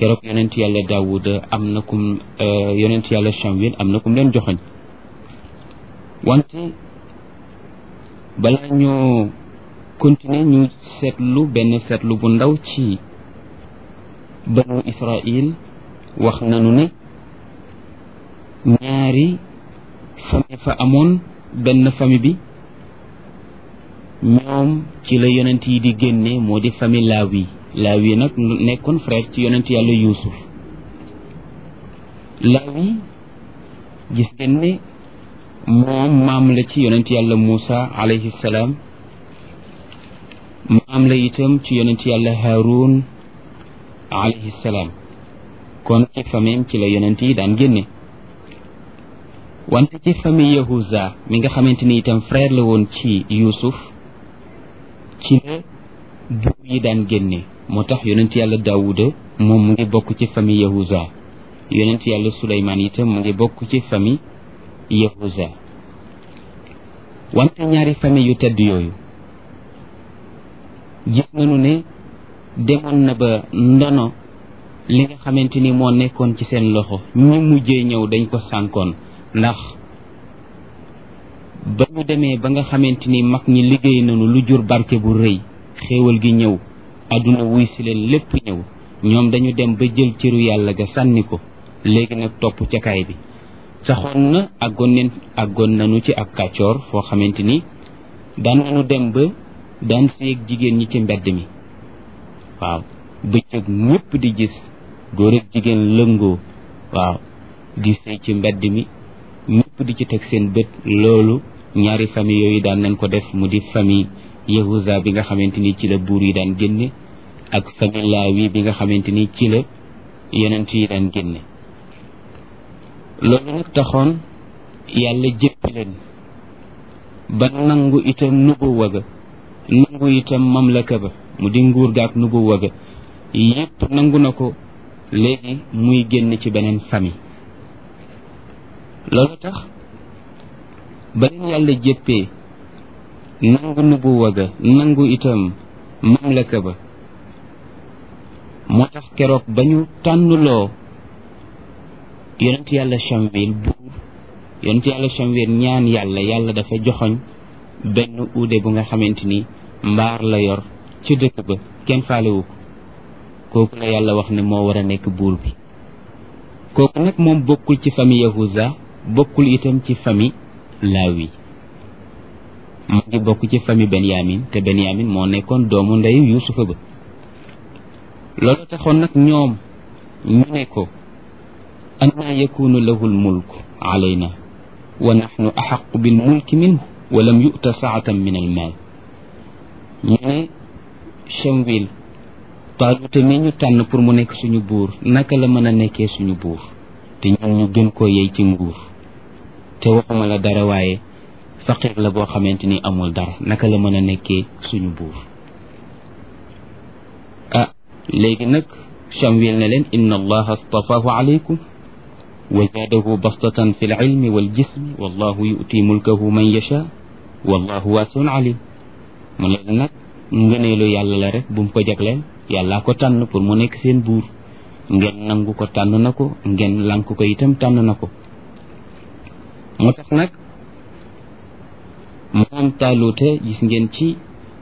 keroog yonent yàlla daawuda am na kum yonent yàlla Shamwil am na kum leen joxoñ wante balaa ñoo continuer ñu seetlu benn seetlu bu ndaw ci banu Israil wax nañu ne ñaari famille fa amoon benn famille bi ñoom ci la yonent yi di génne moo di famille Laawi Laawi nag nekkoon frère ci yonent yàlla Yuusuf Laawi gis ngeen ne moom maam la ci yonent yàlla Muusa alayhi salaam maam la itam ci yonent yàlla Haarun alayhi salaam kon ci famille ci la yonent yi daan génne wante ci famille Yahuza mi nga xamante ni itam frère la woon ci Yuusuf ci la buur yi daan génne moo tax yonent yàlla Daawuda moom mu ngi bokk ci famille Yahuza yonent yàlla Suleymaan itam mu ngi bokk ci famille Yahuza wante ñaari famille yu tedd yooyu gis nañu ne demoon na ba ndono li nga xamante ni moo nekkoon ci seen loxo ñi mujjee ñëw dañ ko sànkoon ndax ba ñu demee ba nga xamante ni mag ñi liggéey nañu lu jur barke bu rëy xéewal gi ñëw àdduna wuy si leen lépp ñëw ñoom dañu dem ba jël cëru yàlla ga sànni ko léegi nag topp ca kaay bi saxoon na àggoon neen àggoon nañu ci ak kàccoor foo xamante ni daan nañu dem ba daan séeg jigéen ñi ci mbedd mi waaw bëccëg ñépp di gis góor ak jigéen lëngoo waaw di sëy ci mbedd mi ñépp di ci teg seen bët loolu ñaari famille yooyu daan nañ ko def mu di famille Yahuza bi nga xamante ni ci la buur yi daan génne ak famille Laawi bi nga xamante ni ci la yonent yi daan génne loolu nag taxoon yàlla jéppi leen ba nangu itam nubuwa ga nangu itam mamlaka ba mu di nguur ga ak nubuwa ga yépp nangu na ko léegi muy génn ci beneen famille loolu tax ba leen yàlla jéppee nangu nubuwa ga nangu itam mamlaka ba moo tax keroog ba ñu tànnuloo yonent yàlla Shamwil buur yonent yàlla Shamwil ñaan yàlla yàlla dafa joxoñ benn uude bu nga xamante ni mbaar la yor ci dëkk ba kenn faalewu ko kooku la yàlla wax ne moo war a nekk buur bi kooku nag moom bokkul ci famille Yahuza bokkul itam ci famille Laawi mu ngi bokk ci famille Benyamin te Benyamin moo nekkoon doomu ndeyu Yuusufa ba loolu taxoon nag ñoom ñu ne ko annaa yakunu lahu lmulku alayna wa naxnu axaqu bilmulki minhu wa lam yu'ta saatan min almaal ñu ne Shamwil Taaluta mi ñu tànn pour mu nekk suñu buur naka la mën a nekkee suñu buur te ñun ñu gën koo yey ci nguur te waxuma la dara waaye faqir la boo xamante ni amul dara naka la mën a nekkee suñu buur ah léegi nag Shamwil ne leen inna allaha astafaahu alaykum wa zaadahu bastatan fi lilmi waljismi wallahu yu'ti mulkahu man yasha wallahu waasiun alim mu ne leen nag ngëneelu yàlla la rek bu mu ko jagleel yàllaa ko tànn pour mu nekk seen buur ngeen nangu ko tànn na ko ngeen lànk ko itam tànn na ko moo tax nag moom taaluuta gis ngeen ci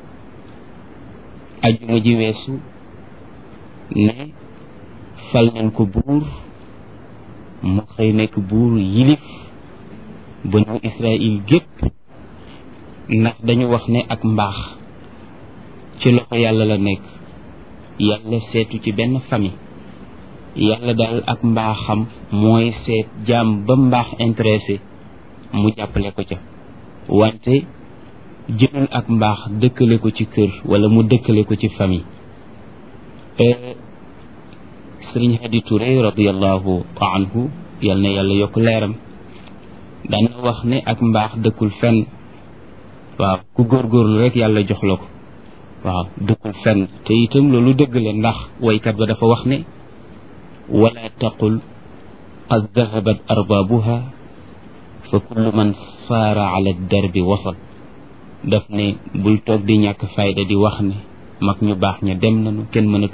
ajuma ji weesu ne fal nañ ko buur mu xëy nekk buur yilif banu Israël gépp ndax dañu wax ne ak mbaax ci loxo yàlla la nekk yàlla seetu ci benn famille yàlla daal ak mbaaxam mooy seet jaam ba mbaax intéressé mu jàppale ko ca wante jëlul ak mbaax dëkkale ko ci kër wala mu dëkkale ko ci famille sëriñ Hadi Touré radiallahu anhu yal na yàlla yokk leeram daan na wax ne ak mbaax dëkkul fenn waaw ku góorgóorlu rek yàlla jox la ko waaw dëkkul fenn te itam loolu dëgg la ndax waykat ba dafa wax ne wala taqul qad dahabat arbaabuha fa kullu man saara ala darbi wasal daf ne bul toog di ñàkk fayda di wax ne mag ñu baax ña dem nañu kenn mënatu